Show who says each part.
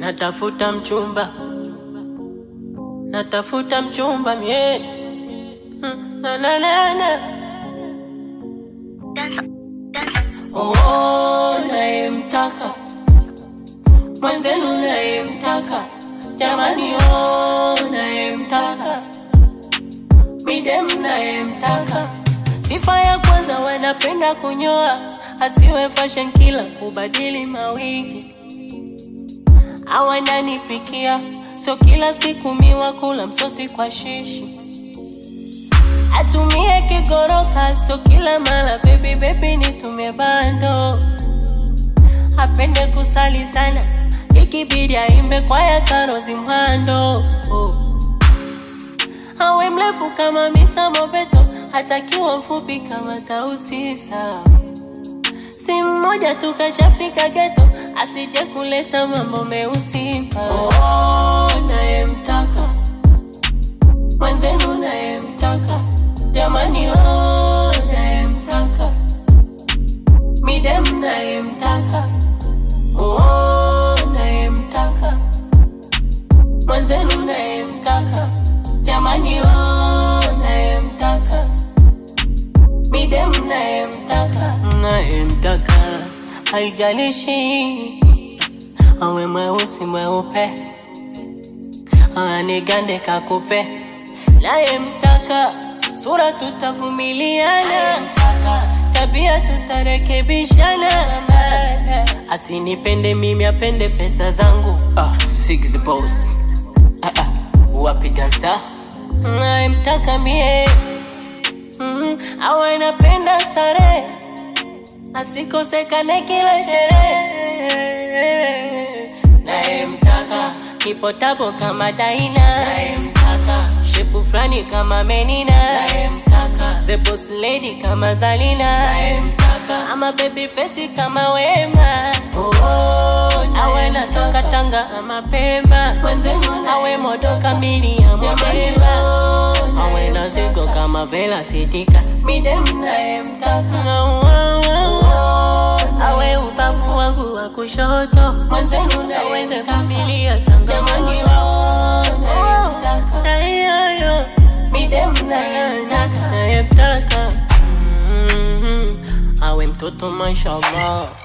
Speaker 1: natafuta mchumba, natafuta mchumba mie Mm, na na na na oh, nayemtaka mwenzenu, nayemtaka jamani, oh, nayemtaka midem, nayemtaka sifa ya kwanza, wanapenda kunyoa, asiwe fashion kila kubadili mawigi awananipikia sio kila siku miwa kula msosi kwa shishi atumie kigoroka sio kila mara bebi bebi nitumie bando apende kusali sana ikibidi aimbe kwaya karozi mwando oh. awe mrefu kama misa mobeto hatakiwa mfupi kama tausisa si mmoja tu kashafika geto, asije kuleta mambo meusi. Oh, nayemtaka mwenzenu, nayemtaka jamani, oh, nayemtaka midem, nayemtaka oh, nayemtaka mwenzenu, nayemtaka jamani, oh, nayemtaka midem nayemtaka nayemtaka haijalishi awe mweusi mweupe anigande kakupe nayemtaka sura tutavumiliana tabia tutarekebishana asinipende mimi apende pesa zangu
Speaker 2: Ah, Six Boss. Ah, ah, wapi dansa?
Speaker 1: nayemtaka mie mm, awe napenda starehe asikosekane kila sherehe nayemtaka kipotabo kama daina nayemtaka shepu fulani kama menina nayemtaka the boss lady kama zalina nayemtaka ama baby face kama wema oh, oh, awe natoka tanga ama pemba awe moto kamili ya mobeba awe na zigo kama vela sitika midem nayemtaka awe ubavu wangu wa kushoto aweze familia tangamani ayoyo midem nayemtaka nayemtaka Mhm. awe mtoto mashallah